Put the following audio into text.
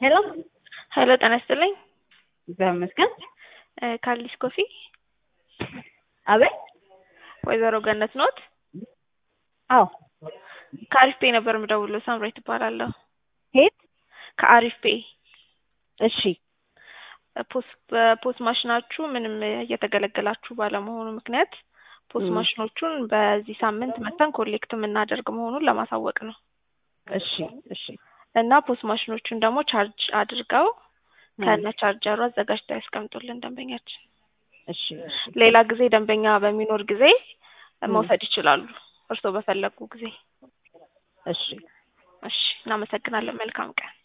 ሄሎ ሄሎ ጤና ይስጥልኝ። እግዚአብሔር ይመስገን። እ ካሊስ ኮፊ አቤት። ወይዘሮ ገነት ኖት? አዎ። ከአሪፍ ፔ ነበር የምደውለው። ሳምራዊት እባላለሁ። ሄት ከአሪፍ ፔ እሺ ፖስ በፖስ ማሽናችሁ ምንም እየተገለገላችሁ ባለመሆኑ ምክንያት ፖስ ም። ማሽኖቹን በዚህ ሳምንት መተን ኮሌክት የምናደርግ መሆኑን ለማሳወቅ ነው እሺ እሺ እና ፖስ ማሽኖቹን ደግሞ ቻርጅ አድርገው ም። ከነ ቻርጀሩ አዘጋጅተው ያስቀምጡልን ደንበኛችን። እሺ እሺ ሌላ ጊዜ ደንበኛ በሚኖር ጊዜ ም። መውሰድ ይችላሉ፣ እርስዎ በፈለጉ ጊዜ። እሺ እሺ፣ እናመሰግናለን። መልካም ቀን።